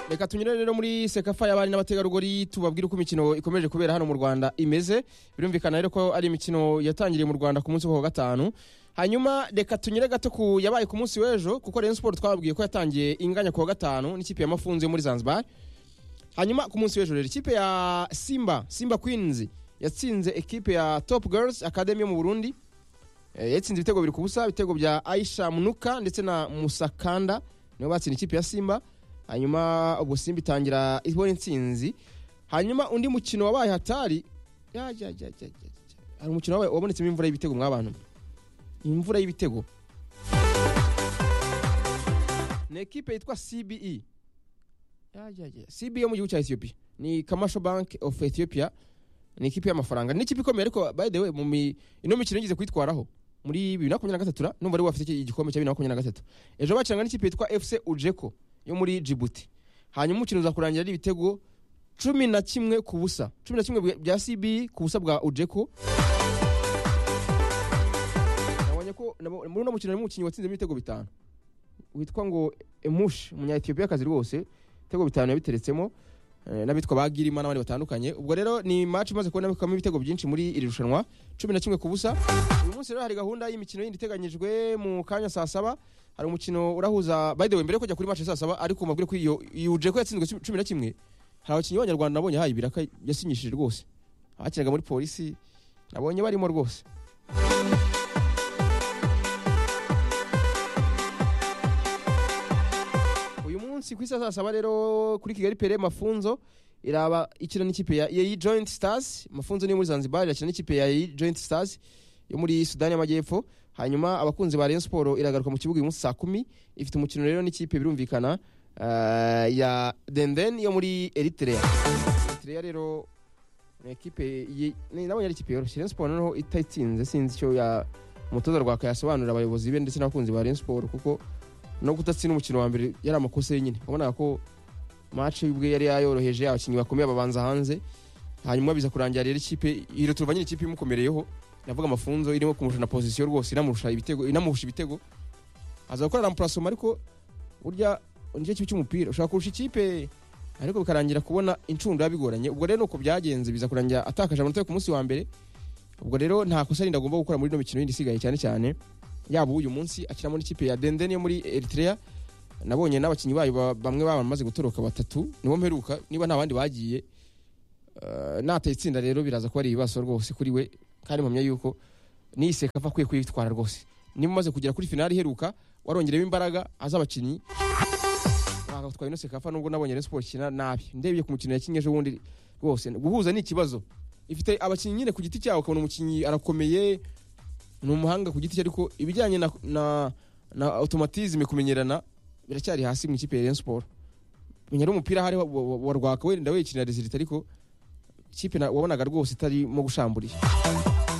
reka tunyure rero muri sekafa y'abari n'abategarugori tubabwire uko imikino ikomeje kubera hano mu rwanda imeze birumvikana rero ko ari imikino yatangiriye mu rwanda ku munsi wa gatanu hanyuma reka tunyure gato ku yabaye ku munsi w'ejo kuko Rayon Sport twababwiye ko yatangiye inganya ku wa gatanu n'ikipe ya Mafunzo yo muri Zanzibar hanyuma ku munsi w'ejo rero ikipe ya Simba Simba Queens yatsinze ekipe ya Top Girls Academy yo mu Burundi Eh, yatsinze ibitego bibiri ku busa ibitego bya Aisha Munuka ndetse na Musakanda nibo batsinda ikipe ya Simba hanyuma ubwo Simba itangira ibona intsinzi hanyuma undi mukino wabaye hatari ya, ya, ya, ya, ya. hari umukino wabaye- wabonetsemo imvura y'ibitego mwabantu imvura y'ibitego ni ekipe yitwa cbe Ya, ya, ya. cbe yo mu gihugu cya ethiopia ni commercial bank of ethiopia ni ikipe y'amafaranga ni ikipe ikomeye ariko by the way mu mi- ino mikino yigeze kwitwaraho muri bibiri na makumyabiri na gatatu ra, numva ari we wafite iki igikombe cya bibiri na makumyabiri na gatatu ejo bakiranga n'ikipe yitwa fc ujeko yo muri djibouti hanyuma umukino uzakurangira ari ibitego cumi na kimwe ku busa cumi na kimwe bwa- bya cbe ku busa bwa ujeko nabonye ko nabo- muri uno mukino harimo umukinnyi watsinzemo ibitego bitanu witwa ngo emushi umunyayetiyopiya akazi rwose ibitego bitanu yabiteretsemo eh, n'abitwa ba girima n'abandi batandukanye ubwo rero ni match imaze kubonekamo ibitego byinshi muri iri rushanwa cumi na kimwe ku busa uyu munsi rero hari gahunda y'imikino yindi iteganyijwe mu kanya saa saba hari umukino urahuza by the way mbere yo kujya kuri match ya saa saba ariko mabwire ko iyo yuje ko yatsinzwe cumi na kimwe hari abakinnyi b'abanyarwanda nabonye haye ibiraka yasinyishije rwose abakinaga muri polisi nabonye barimo rwose uyu munsi ku isaha saa saba rero kuri kigali pere mafunzo iraba ikina n'ikipe ya yei joint stars mafunzo niyo muri zanzibar irakina n'ikipe ya yei joint stars yo muri sudani y'amajyepfo hanyuma abakunzi ba rayon siporo iragaruka mu kibuga uyu munsi saa kumi ifite umukino rero n'ikipe birumvikana eh, ya denden yo muri eritrea eritrea rero ni ekipe ye- ni- nabonye ari ikipe yoroshye rayon siporo noneho itayitsinze sinzi icyo ya umutoza rwaka yasobanurira abayobozi be ndetse n'abakunzi ba rayon siporo kuko no kudatsinda umukino wa mbere yari amakosa ye nyine wabonaga ko match ubwe yari yayoroheje abakinnyi bakomeye babanza hanze hanyuma biza kurangira rero ikipe iro turuva nyine ikipe imukomereyeho navuga amafunzo irimo kumurusha na position rwose inamurusha ibitego inamurusha ibitego aza gukora rampurasoma ariko burya nicyo kibi cy'umupira ushobora kurusha ikipe ariko bikarangira kubona incundura bigoranye ubwo rero nuko byagenze biza kurangira atakaje amanota yo ku munsi wa mbere ubwo rero nta kosa rindi agomba gukora muri ino mikino yindi isigaye cyane cyane yaba uyu munsi akinamo n'ikipe ya denden yo muri eritrea nabonye n'abakinnyi bayo ba- bamwe bamaze gutoroka batatu nibo mperuka niba nta bandi bagiye Eh, nataye itsinda rero biraza kuba ari ibibazo rwose kuri we kandi mpamya yuko niyiseka ava akwiye kuyitwara rwose niba umaze kugera kuri finali iheruka warongereho imbaraga aza abakinnyi twaye ino sekafa nubwo nabonye Rayon Sports ikina nabi ndebye ku mukino yakinnye ejo bundi rwose guhuza ni ikibazo ifite abakinnyi nyine ku giti cyabo ukabona umukinnyi arakomeye ni umuhanga ku giti cye ariko ibijyanye na, na, na automatisme kumenyerana biracyari hasi mu ikipe ya Rayon Sport menya ari umupira ahari wa- wa- wa rwaka wenda wikinira resultat ariko ikipe na- wabonaga rwose itarimo gushamburira